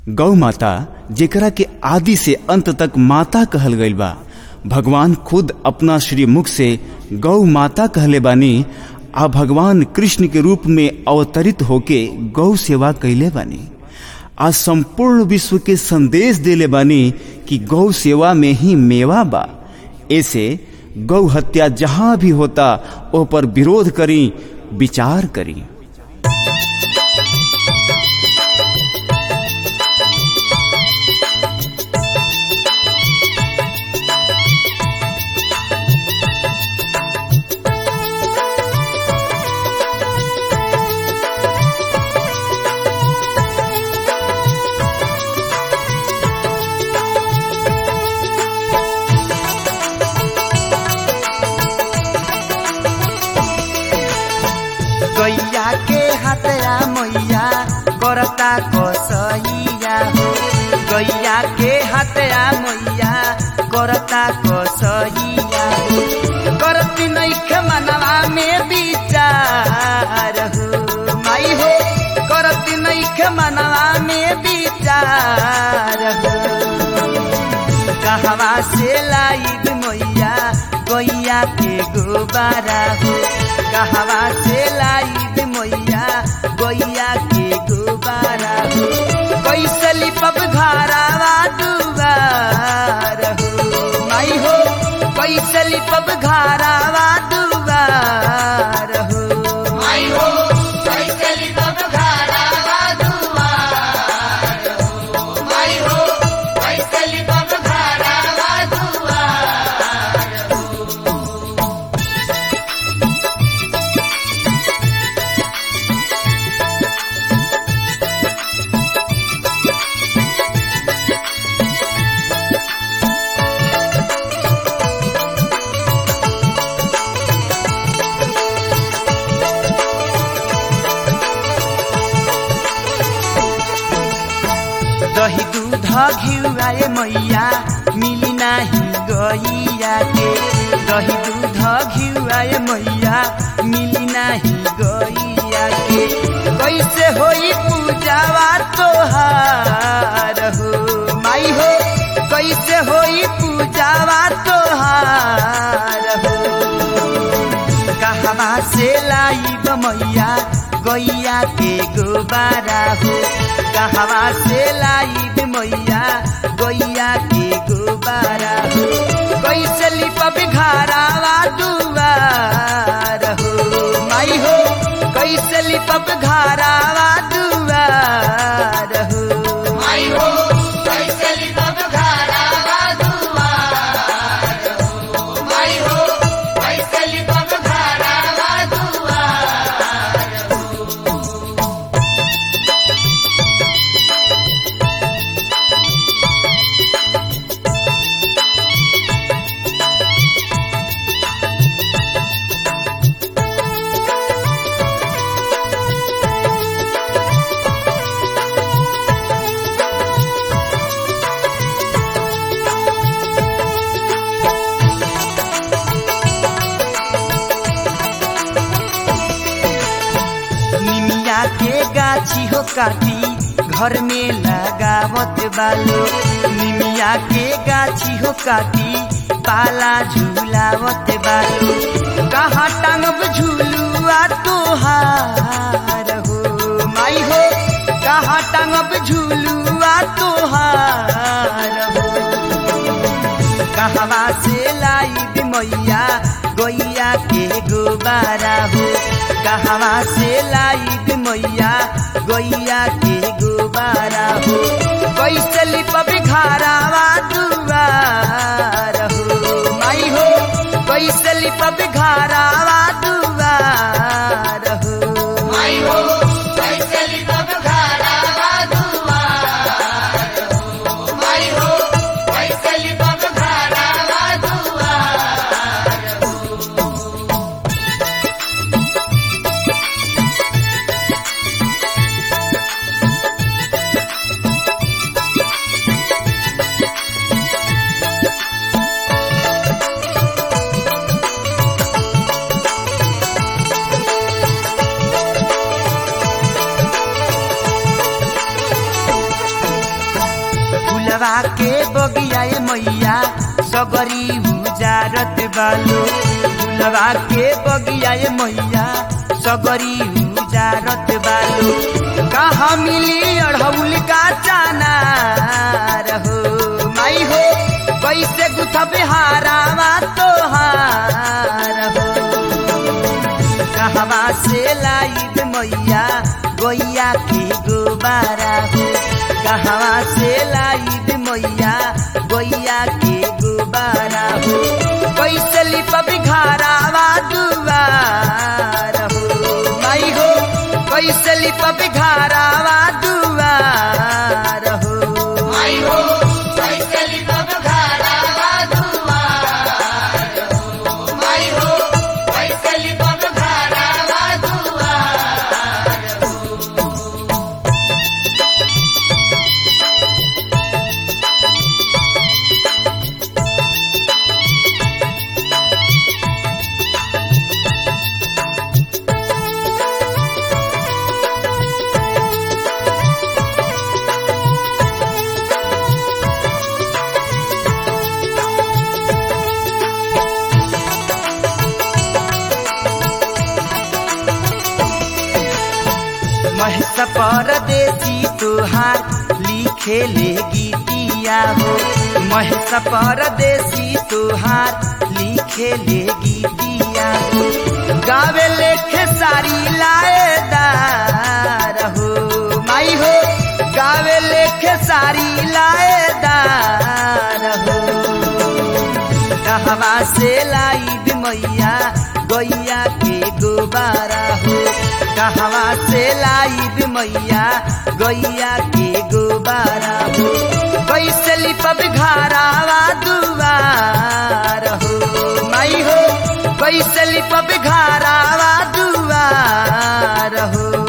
गौ माता जेकरा के आदि से अंत तक माता कहल गईल बा भगवान खुद अपना श्री मुख से गौ माता कहले बानी आ भगवान कृष्ण के रूप में अवतरित होके गौ सेवा कैले बानी आज संपूर्ण विश्व के संदेश देले बानी कि गौ सेवा में ही मेवा बा ऐसे गौ हत्या जहां भी होता ओ पर विरोध करी विचार करी गैया के हतया मैया करता कसैया हो गैया के हतया मैया करता कसैया हो करती नैख मनवा में विचार हो माई हो करती नैख मनवा में विचार हो कहवा से लाइब मैया गैया के गोबारा हो कहवा से लाइब मैया गैया के गोबारा हो कैसे लिपब घरावा दुबार हो माई हो कैसे लिपब घरावा दुबार हो माई हो कैसे लिपब घरावा दुआर हो माई हो कैसे लिपब घरावा दुआर दही दूध घिउआए मैया मिली नाही गैया के दही दूध घिउआए मैया मिली नाही गैया के कैसे होई पूजावा तोहार हो माई हो कैसे होई पूजावा तोहार हो कहवा से लाइब मैया गैया के गोबारा हो कहवा से लाइब मैया गैया के गोबारा हो कैसे लिपब घरावा दुआर हो माई हो कैसे लिपब घरावा दुआर हो माई हो कैसे लिपब घरावा दुआर हो माई हो कैसे लिपब घरावा दुआर निमिया के गाछी हो काटी घर में लगावत बालो निमिया के गाछी हो काटी पाला झूलावत बालो कहाँ टांगब झूलुआ तोहार हो माई हो कहाँ टांगब झूलुआ तोहार हो कहवा से लाइब मैया गैया के गोबारा हो कहवा से लाइब मैया गैया के गोबारा हो कैसे लिपब घरावा दुआर हो माई हो कैसे लिपब घरावा दुआर हो माई हो कैसे लिपब घरावा दुआर हो माई हो कैसे लिपब घरावा दुआर गैया फुलवा के बगिया ए मैया सगरी उजारत बालो फुलवा के बगिया ए मैया सगरी उजारत बालो कहाँ मिली अढ़ौल का चाना रहो माई हो कैसे गुथब हारावा तोहार हो कहवा से लाइब मैया गोइया के गोबारा हो कहवा से लाइब मैया गोइया के गोबारा हो कैसे लिपब घरावा दुआर हो माई हो कैसे लिपब घरावा दुआर हो माई हो कैसे लिपब घरावा दुआर हो माई हो कैसे लिपब घरावा दुआर महस परदेसी तुहार लिखे ले गीतिया हो महस परदेसी तुहार लिखे ले गीतिया हो गावे लेखे सारी लाएदार हो माई हो गावे लेखे सारी लाएदार हो कहवा से लाइब मैया गैया के गोबारा हो कहवा से लाइब मैया गैया के गोबारा हो कैसे लिपब घरावा दुआर हो माई हो कैसे लिपब घरावा दुआर हो